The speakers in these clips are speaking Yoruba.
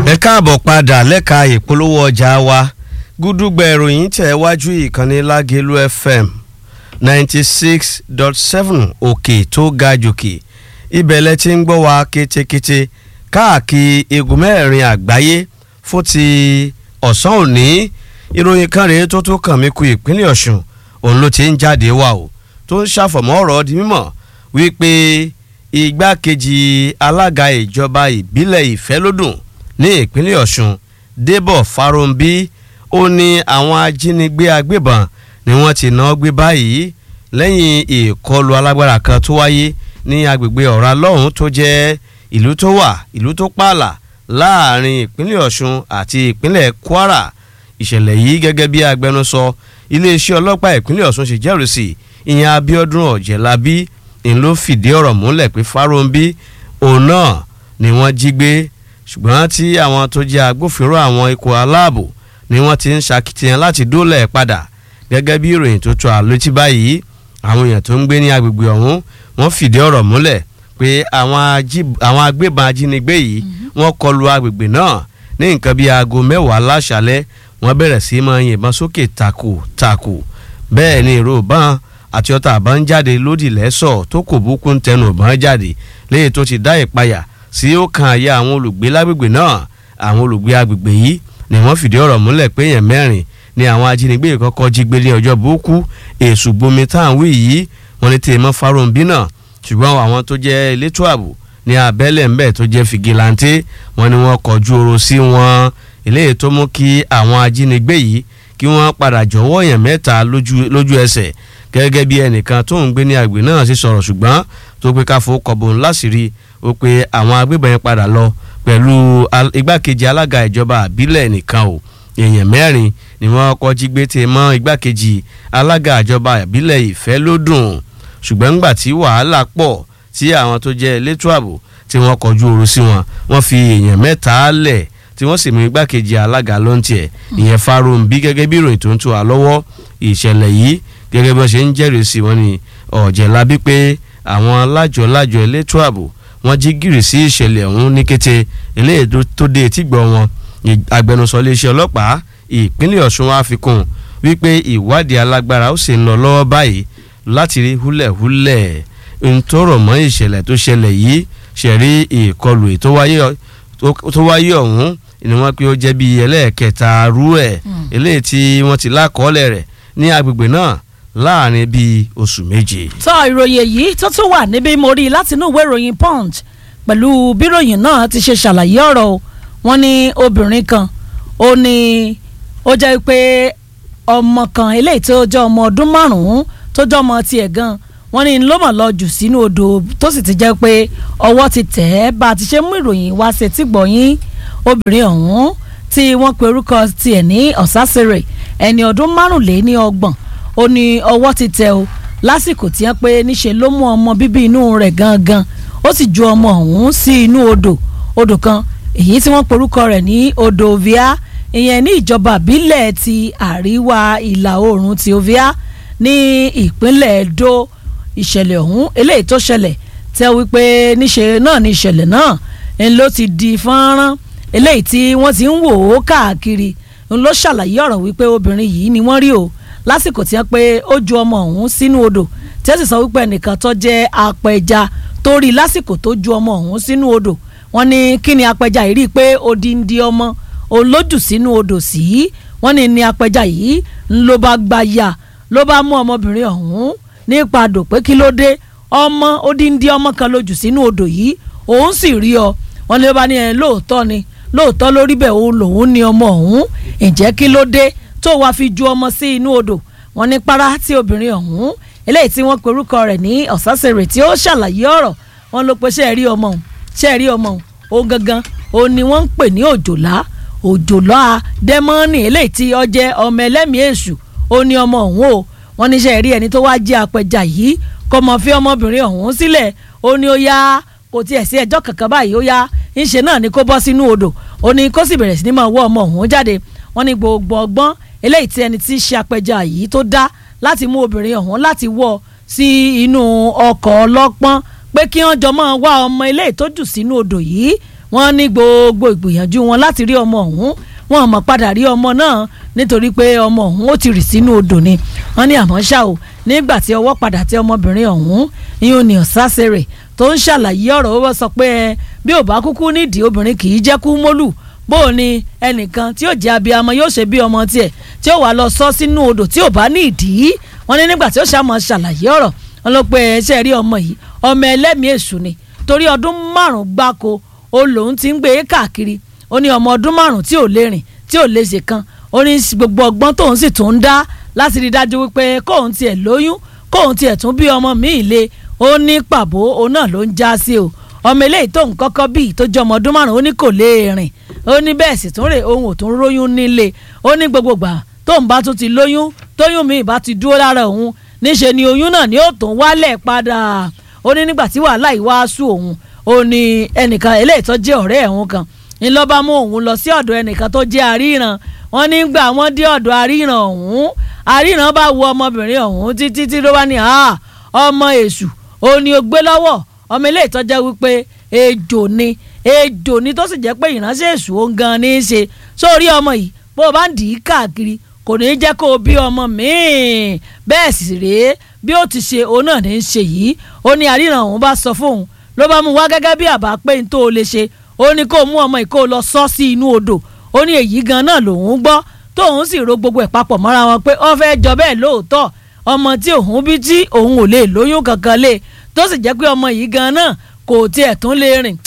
ẹ káàbọ̀ padà lẹ́ka ìpolówó ọjà wa gúdúgbẹ̀ ìròyìn tẹ̀ wájú ìkànnì lágẹ̀lú fm ninety six dot seven òkè tó ga jòkè ibẹ̀ lẹ ti ń gbọ́ wa kétékété káàkiri igun mẹ́rin àgbáyé fún ti ọ̀sán òní ìròyìn kan rèé tó tó kàn mí ku ìpínlẹ̀ ọ̀ṣun òun ló ti ń jáde wá o tó ń ṣàfọ̀mọ́ ọ̀rọ̀ di mímọ̀ wípé igbákejì alága ìjọba ìbílẹ̀ ìfẹ́lódùn ní ìpínlẹ̀ ọ̀ṣun débọ̀ fáróǹbí ó ní àwọn ajínigbé agbébọn ni wọ́n ti náà gbé báyìí lẹ́yìn ìkọlù alágbára kan tó wáyé ní agbègbè ọ̀rá lọ́hùn tó jẹ́ ìlú tó wà ìlú tó pààlà láàrin ìpínlẹ̀ ọ̀ṣun àti ìpínlẹ̀ kwara ìṣẹ̀lẹ̀ yìí gẹ́gẹ́ bí agbẹnusọ iléeṣẹ́ ọlọ́pàá ìpínlẹ̀ ọ̀ṣun ṣe jẹ́rìí sí ìyẹn abiodun ọ̀jẹ̀lábí ń ló fìdí ọ̀rọ̀ múlẹ̀ pé fáróǹbí òun náà ni wọ́n jí gbé ṣùgbọ́n tí àwọn tó jẹ́ agbófinró àwọn ikọ̀ aláàbò ni wọ́n ti ń ṣakitiyan láti dóòlà ẹ̀ padà gẹ́gẹ́ bí ìròyìn tó tó àlótí báyìí àwọn èèyàn tó ń gbé ní agbègbè ọ̀hún wọ́n fìdí ọ̀rọ̀ múlẹ̀ pé àwọn agbébọn ajínigbé yìí wọ́n kọlu agbègbè náà ní nǹkan bíi aago mẹ́wàá láṣálẹ́ wọ́n bẹ̀rẹ̀ sí máa yìnbọn sókè takò takò bẹ́ẹ̀ ni ìró ìbọn àti ọta àbọn ń jáde lódì lẹ́sọ̀ tó kò búkú ń tẹnu ìbọn jáde léyìí tó ti dá ìpayà sí ó kan àyà àwọn olùgbé lágbègbè náà àwọn olùgbé agbègbè yìí ni wọ́n fìdí ọ̀rọ̀ múlẹ̀ pé èèyàn mẹ́rin ni àwọn ajínigbé kọ́kọ́ jí gbé ní ọjọ́ burúkú èṣù gbomi táwọn wí yìí wọ́n ní tèèmọ́ fáròǹbí náà ṣùgbọ́n àwọn tó jẹ́ elétò ààbò ní abẹ́lẹ̀ ńbẹ̀ tó jẹ́ fìgìláńtì wọ́n ní wọ́n kọjú oro sí wọn eléyìí tó mú kí àwọn ajínigbé yìí kí wọ́n padà jọ̀wọ́ èèyàn mẹ́ta lójú ẹsẹ̀ gẹ́gẹ́ bí ẹnìkan tó ń gbé ní àgbè náà sì sọ̀rọ̀ ṣùgbọ́n tó pé káfó kọ̀bọ̀n láṣìírí ó pé àwọn agbébọn yẹn padà lọ pẹ̀lú igbákejì alága ìjọba àbílẹ̀ nìkan o èèyàn mẹ́rin ni wọ́n kọ́ jí gbé tè mọ́ igbákejì alága ìjọba àbílẹ̀ ìfẹ́ ló dùn ṣùgbọ́n ńgbà tí wàhálà pọ̀ tí àwọn tó jẹ́ elétò ààbò tí wọ́n kọjú oru sí wọn wọ́n fi èèyàn mẹ́ta lẹ̀ tí wọ́n sì mú igbákejì alága ló ń tiẹ̀ ìyẹn Fáróǹbí gẹ́gẹ́ bí ìròyìn tó ń tó wa lọ́wọ́ ìṣẹ̀lẹ̀ yìí gẹ́gẹ́ bí wọ́n ṣe ń jẹ́rìí sí wọn ni ọ̀jẹ̀lábí pé àwọn lájọ-lájọ elétò ààbò wọ́n jí gìrì sí ìṣẹ̀lẹ̀ ọ̀hún ní kété eléyìí tó dé etígbọ̀ wọn agbẹnusọ iléeṣẹ́ ọlọ́pàá ìpínlẹ̀ Ọ̀ṣun wá fi kún wípé ìwádìí alágbára ó sì ń lọ lọ́wọ́ báyìí láti rí húlẹ̀húlẹ̀ ń tọrọ mọ́ ìṣẹ̀lẹ̀ tó ṣẹlẹ̀ yìí ṣẹ̀rí ìkọlù tó wáyé ọ̀hún ni wọ́n pé ó jẹ́ bíi ẹlẹ́ẹ̀kẹta rú ẹ̀ eléyìí tí wọ́n ti lákọọ́lẹ̀ rẹ̀ ní agbègbè náà láàrin bíi oṣù méje. sọ ìròyìn èyí tó tún wà níbí mo rí i láti inú ìwé ìròyìn punch pẹ̀lú bíròyìn náà ti ṣe ṣàlàyé ọ̀rọ̀ o wọ́n ní obìnrin kan ó ní ó jẹ́ pé ọmọ kan eléyìí tó jẹ́ ọmọ ọdún márùn-ún tó jẹ́ ọmọ tiẹ̀ gan wọ́n ní ló mọ̀ lọ jù sínú odò tó sì ti jẹ́ pé ọwọ́ ti tẹ̀ ẹ́ bá a ti ṣe mú ìròyìn wá ṣe tí gbọ̀yìn obìnrin ọ̀hún tí wọ́n pe orúkọ tiẹ̀ ní ọ̀sásẹ̀rẹ̀ ẹni ọdún márùnléní ọgbọ̀n ó ní ọwọ́ ti tẹ̀ o lásìkò tí wọ́n pé níṣe ló mú ọmọ bíbí inú rẹ̀ gangan ó sì ju ọmọ ọ̀hún sí inú odò odò kan èyí tí wọ́n pe orúkọ rẹ̀ ní odò ovia ìyẹn ní ìjọba ìbílẹ̀ ti àríwá ìlà oòrùn ti ovia ní ìpínlẹ̀ Edo ìṣẹ̀lẹ̀ ọ̀hún eléyìí tó ṣẹlẹ̀ tẹ́ wípé níṣe náà ní ìṣẹ̀lẹ̀ náà ń ló ti di fọ́nrán eléyìí tí wọ́n ti ń wò ó káàkiri ń ló ṣàlàyé ọ̀rọ̀ wípé obìnrin yìí ni wọ́n rí o lásìkò tí wọ́n pé ó ju ọmọ ọ̀hún sínú odò tí wọ́n sì sọ wípé ẹnìkan tó jẹ́ apẹja tó rí lásìkò tó ju ọmọ ọ̀hún sínú odò wọ́n ní kí ni apẹja yìí rí i pé odindi ọmọ olójù sínú odò sí wọ́n ní ní apẹja yìí ń ló bá gba ya ló bá mú ọmọbìnrin ọ̀hún nípa àdò pé kí ló dé ọmọ odindi ọmọ kan lójù sínú odò yìí òun sì rí ọ wọ́n ní ló bá ní ẹ lóòótọ́ ni lóòótọ́ lórí bẹ́ẹ̀ òun lòun ní ọmọ ọ̀hún ǹjẹ́ kí ló dé tó wàá fi ju ọmọ sí inú odò wọ́n ní para tí obìnrin ọ̀hún eléyìí tí wọ́n pe orúkọ rẹ̀ ní ọ̀sásẹ̀rẹ̀ tí ó ṣàlàyé ọ̀rọ̀ wọ́n ló pe ṣe é rí ọmọ òun ṣe é rí ọmọ òun òun gangan òun ni wọ́n ń pè ní òjòlá òjòlá dẹ́mọ́nì eléyìí tí ó jẹ́ ọmọ ẹlẹ́mìí èṣù ó ní ọmọ òun o wọ́n ní ṣe é rí ẹni tó wáá jẹ́ apẹja yìí kọ́ mọ̀ fi ọmọbìnrin ọ̀hún sílẹ̀ ó ní ó yá kò tiẹ̀ sí ẹjọ́ kankan báyìí ó yá ńṣe náà ni kó bọ́ sínú odò ó ní kó sì bẹ̀rẹ̀ sí ní máa wọ́ ọmọ ọ̀hún jáde wọ́n ní gbogbo ọgbọ́n eléyìí tí ẹni tí í ṣe apẹja yìí tó dá láti mú obìnrin ọ̀hún láti wọ́ sí inú ọkọ̀ ọlọ́pọ́n pé kí wọ́n jọ máa wá ọmọ eléyìí tó jù sínú odò yìí wọ́n ní gbogbo ìgbìyànjú wọn láti rí ọmọ ọ̀hún wọn mọ̀ padà rí ọmọ náà nítorí pé ọmọ ọ̀hún ó ti rì sínú odò ni wọ́n ní àmọ́ ṣá o nígbà tí ọwọ́ padà tẹ ọmọbìnrin ọ̀hún ìyún ní ọ̀sásẹ̀rẹ̀ tó ń ṣàlàyé ọ̀rọ̀ ó sọ pé bí ò bá kúkú nídìí obìnrin kì í jẹ́ kú mólù bó o ní ẹnìkan tí yóò jẹ́ abiyamọ yóò ṣe bí ọmọ tiẹ̀ tí ó wà lọ sọ sínú odò tí ò bá ní ìdí wọ́n ní nígbà tí ó ṣàmọ̀ ṣàlàyé ọ̀rọ̀ wọn ló pé ṣe rí ọmọ yìí ọmọ ẹlẹ́mìí èṣù ni torí ọdún márùn-ún gbáko ó lòun ti ń gbé e káàkiri ó ní ọmọ ọdún márùn-ún tí ò lè rìn tí ò lè ṣe kan ó ní gbogbo ọgbọ́n tóun sì tún ń dá láti rí i dájú wípé kóun tiẹ̀ lóyún kóun tiẹ̀ tún bí ọmọ míì le ó ní pàbó òun náà ló ń já sí o ọmọ eléyìí tóun kọ́kọ́ bí tó jẹ́ ọmọ ọdún márùn-ún ó ní kò lè rìn ó ní bẹ́ẹ̀ sì tún rè ohun ò tún róyún nílé ó ní gbogbo gbà tóun bá tún ti lóyún tóyún míì bá ti dúró lára òun níṣe ni oyún náà ni ó tún wálẹ̀ padà ó ní nígbà tí wàhálà yìí wá sú òun ó ní ẹnìkan eléyìí tó jẹ́ ọ̀rẹ́ ẹ̀hún kan ń lọ́ bá mú òun lọ sí ọ̀dọ̀ ẹnìkan tó jẹ́ àríran wọ́n nígbà wọ́n dé ọ̀dọ̀ àríran ọ̀hún àríran bá wo ọmọbìnrin ọ̀hún títí tí ló wá ní ọmọ èṣù ó ní ó gbé lọ́wọ́ ọmọ eléyìí tó jẹ́ wípé ejò ni ejò ni tó sì jẹ́ pé ìránṣẹ́ èṣù ó ń gan ní í ṣe sórí ọmọ yìí bó o bá ń dì í káàkiri kò ní í jẹ́ kó o bí ọmọ míì bẹ́ẹ̀ sì rèé bí ó ti ṣe òun náà ní í ṣe yìí ó ní àríran òun bá sọ fóun ló bá mú wá gẹ́gẹ́ bí àbá pé n tó o lè ṣe ó ní kó o mú ọmọ yìí kó o lọ sọ sí inú odò ó ní èyí gan náà lòun gbọ́ tóun sì ro gbogbo ẹ̀ papọ̀ mọ́ra wọn pé ó fẹ́ jọ bẹ́ẹ̀ lóòótọ́ ọmọ tí òun bí tí òun ò lè lóyún kankan lé tó sì jẹ́ pé ọmọ yìí gan náà kò tiẹ̀ tún lè rìn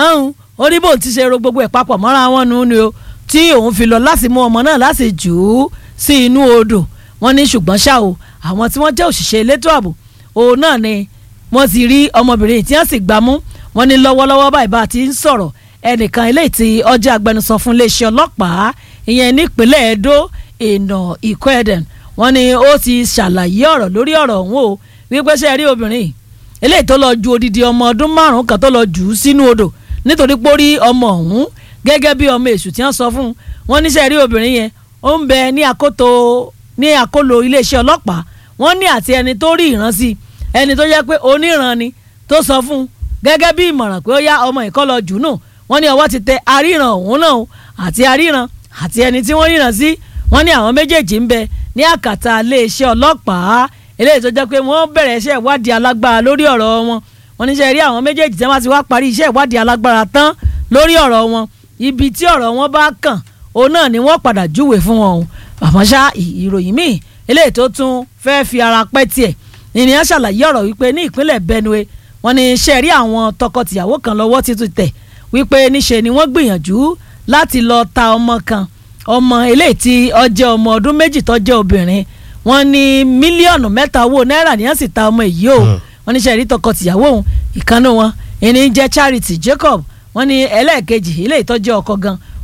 ó ní bóun ti ṣe ro gbogbo ẹ̀ papọ̀ mọ́ra wọn nù ni o tí òun fi lọ láti mú ọmọ náà láti jù ú sí inú odò wọ́n ní ṣùgbọ́n ṣá o àwọn tí wọ́n jẹ́ òṣìṣẹ́ elétò ààbò òun náà ni wọ́n ti rí ọmọbìnrin tí wọ́n sì gbámú wọ́n ní lọ́wọ́lọ́wọ́ báyìí bá a ti ń sọ̀rọ̀ ẹnìkan eléyìí tí ọjọ́ agbẹnusọ fún iléeṣẹ́ ọlọ́pàá ìyẹn nípínlẹ̀ Edo ìnà Ìkọ́ẹ̀dẹ̀n wọ́n ní ó ti ṣàlàyé ọ̀rọ̀ lórí ọ̀rọ̀ ọ̀hún o wípé ṣe rí obìnrin eléyìí tó lọ ju odidi ọmọ ọdún márùn-ún kan tó lọ jù ú sínú odò nítorí pé ó rí ọmọ ọ̀hún gẹ́gẹ́ bí ọmọ èṣù tí wọ́n sọ fún un wọ́n ní ṣe rí obìnrin yẹn ó ń bẹ ní àkótó ní àkólò iléeṣẹ́ ọlọ́pàá wọ́n ní àti ẹni tó rí ìran sí ẹni tó jẹ́ pé oníran ni tó sọ fún un gẹ́gẹ́ bí ìmọ̀ràn pé ó yá ọmọ ìkọ́ lọ jù nù wọ́n ní ọwọ́ ti tẹ aríran òun náà àti aríran àti ẹni tí wọ́n ríran sí wọ́n ní àwọn méjèèjì ń bẹ ní àkàtà iléeṣẹ́ ọlọ́pàá eléyìí tó jẹ́ pé wọ́n bẹ̀rẹ̀ iṣẹ́ ìwádìí alágbára lórí ọ̀rọ̀ wọn wọ́n ní ṣe rí àwọn méjèèjì tí wọ́n ti wá parí iṣẹ́ ìwádìí alágbára tán lórí ọ̀rọ̀ wọn ibi tí ọ̀rọ̀ wọn bá kàn òun náà ni wọ́n padà júwèé fún wọn o àmọ́ ṣá ìròyìn míì eléyìí tó tún fẹ́ẹ́ fi ara pẹ́ tiẹ̀ ènìyàn ṣàlàyé ọ̀rọ̀ wípé ní ìpínlẹ̀ Benue wọ́n ní ṣe rí àwọn tọkọtìyàwó kan lọ́wọ́ títún tẹ̀ wípé níṣe ni wọ́n gbìyànjú láti lọ ta ọmọ kan ọmọ eléyìí tí ó jẹ́ ọmọ ọdún méjì tó jẹ́ obìnrin wọ́n ní mílíọ̀nù mẹ́ta owó náírà ni wọ́n sì ta ọmọ èyí o wọ́n ní ṣe rí tọkọtìyàwó òun ìkànnì wọn ẹni jẹ́ Charity Jacob wọ́n ní ẹlẹ́ẹ̀kejì eléyìí tó jẹ́ ọkọ gan